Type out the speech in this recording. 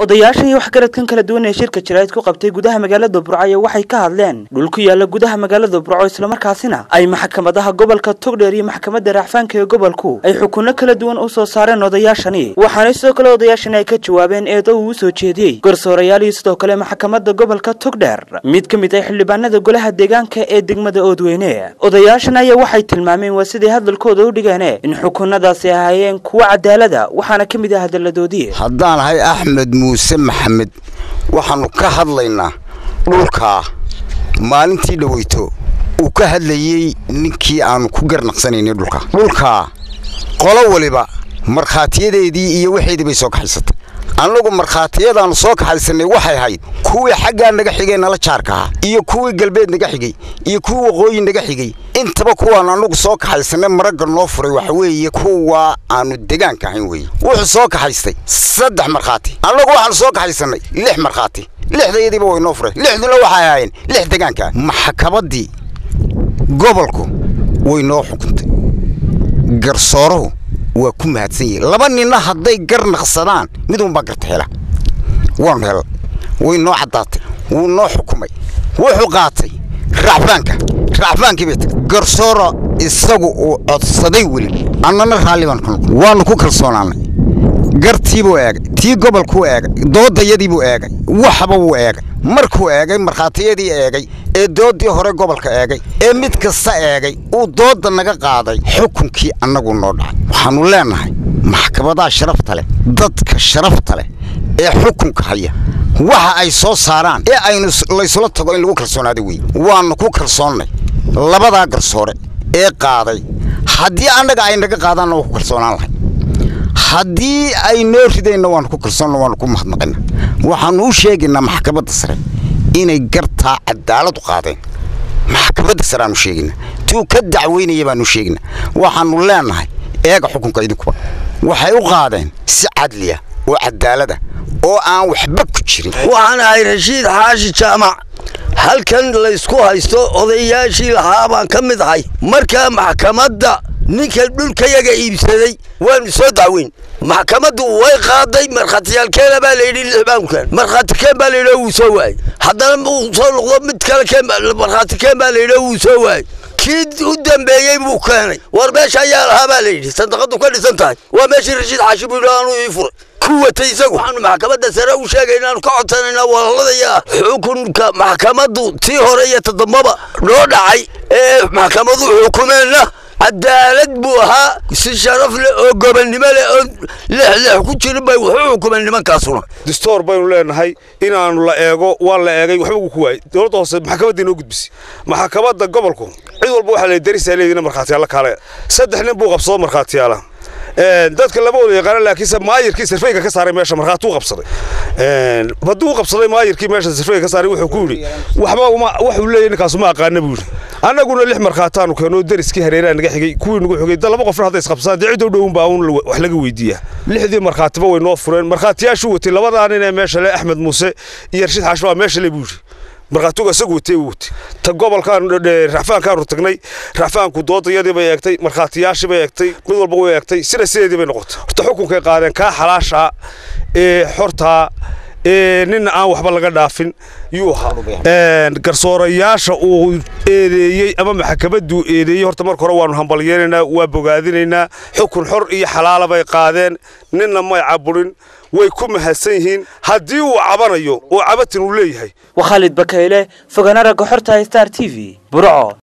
odayaashan iyo waxgaradkan kala duwan ee shirka jaraa'id ku qabtay gudaha magaalada burco waxay ka hadleen dhul ku yaala gudaha magaalada burco islamarkaasina ay maxkamadaha gobolka togdheer iyo maxkamadda racfaanka ee gobolku ay xukunno kala duwan u soo saareen odayaashani waxaana sidoo kale odayaashani ay ka jawaabeen eedo uu u soo jeediyey garsoorayaal iyo sidoo kale maxkamadda gobolka togdheer mid ka mid ah xildhibaanada golaha deegaanka ee degmada oodweyne odayaashan ayaa waxay tilmaameen waa siday hadalkooda u dhigeen in xukunadaasi ahaayeen kuwo cadaalada waxaana ka mid ah hadaladoodii haddaan ahay axmed muuse maxamed waxaannu ka hadlaynaa dhulkaa maalintii dhaweyto uu ka hadlayey ninkii aannu ku garnaqsanaynay dhulkaa dhulkaa qolo waliba markhaatiyadeedii iyo waxeedii bay soo kaxaysatay annagu markhaatiyadaannu soo kaxaysannay waxay ahayd kuwii xaggaa naga xigay nala jaarka ahaa iyo kuwii galbeed naga xigay iyo kuwii waqooyi naga xigay intaba kuwaannu annagu soo kaxaysannay maragga noo furay waxa weeye kuwa aannu degaanka ahayn weeye wuxuu soo kaxaystay saddex markhaati annagu waxaannu soo kaxaysannay lix markhaati lixdayadiiba way noo furay lixduna waxay ahaayeen lix degaanka maxkamaddii gobolku way noo xukuntay garsooruhu waa ku mahadsan yihin laba ninna hadday gar naqsadaan mid unbaa garta hela waanu hel way noo caddaatay wuu noo xukumay wuxuu qaatay racfaanka racfaankii bay tagtay garsoora isagu uu codsaday weli annana raalli baan ku noqon waannu ku kalsoonaanay gartiibuu eegay tii gobolkuu eegay doodayadiibuu eegay waxba wuu eegay markuu eegay markhaatiyadii eegay ee doodii hore gobolka eegay ee mid kasta eegay uu doodda naga qaaday xukunkii annagu noo dhacay waxaannu leennahay maxkamadaha sharafta leh dadka sharafta leh ee xukunka haya waxa ay soo saaraan ee aynu laysula tago in lagu kalsoonaada wey waannu ku kalsoonnay labadaa garsoore ee qaaday haddii annaga ay naga qaadaanna waa ku kalsoonaan lahay haddii ay noo ridayna waannu ku kalsoonna waannu ku mahadnaqayna waxaannu u sheegaynaa maxkamadda sare inay gartaa cadaalad u qaadeen maxkamadda sare aanu sheegaynaa tuu ka dacweynaya baanu sheegaynaa waxaannu leennahay eega xukunka idinkuba waxay u qaadeen si cadliya oo cadaalada oo aan waxba ku jirin waxaan ahay rashiid xaashi jaamac halkan laysku haysto odayaashii lahaa baan ka mid ahay markaa maxkamadda ninka dhulkayaga iibsaday waanu soo dacweyn maxkamaddu way qaaday markhaatiyaalkeena baa layidhi lix baan keen markhaati keen baa layidhi wuu soo waayey haddana uu soo noqdo mid kale keen markhaati keen baa layidhi wuu soo waayey kii u dambeeyey buu keenay war meesha ayaa lahaa baa layidhi sandaqadu ka dhisan tahay waa meeshii rashiid xaashi buu yidhi aanu ii furay ku watay isagu waxaanu maxkamadda sare u sheegayna aanu ka codsanaynaa walaaladaya xukunka maxkamaddu tii hore iyo todobaba noo dhacay ee maxkamadu xukumeenna cadaalad buu ahaa si sharaf leh oo gobonnimo leh oo lexlex ku jirin bay wuxuu xukumeen nimankaasuna distoor baynu leenahay inaannu la eego waa la eegay waxba uu ku waayey dowladda hoose maxkamaddii noo gudbisay maxkamadda gobolku cid walba waxaa la darisaa leedina markhaatiyaalla kaale saddex nin buu qabsado markhaatiyaala dadka lama wada yaqaana laakiinse maayirkii sarfeyga ka saaray meesha markhaati u qabsaday hadduu u qabsaday maayirkii meesha sarfeyga ka saaray wuxuu ku yidhi waxba waxuu leeyahy ninkaasu ma aqaana buu yidhi annaguna lix markhaataanu keenoo dariskii hareeraha naga xigay kuwii nagu xigay da laba qofna hadday isqabsadaan dee cidoo dhowun baa uun wax laga weydiiyaa lixdii markhaatiba way noo fureen markhaatiyaashuu watay labadaa nin ee meesha le axmed muuse iyo rashiid xaashi baa meesha le buu yidhi markhaatigu isagu watay uu watay ta gobolkaan racfaankaanu tagnay racfaanku doodayadii bay eegtay markhaatiyaashii bay eegtay mid walba way eegtay sida sideedii bay noqotay horta xukunkay qaadeen kaa xalaashaa ee xortaa ee ninna aan waxba laga dhaafin yuu ahaa garsoorayaasha uu eedeeyey ama maxkamadduu eedeeyey horta marka hore waannu hambalyeynaynaa waa bogaadinaynaa xukun xor iyo xalaala bay qaadeen ninna may caburin way ku mahadsan yihiin haddii uu cabanayo oo cabatin uu leeyahay waa khaalid bakayle fogaana ragga xorta star t v burco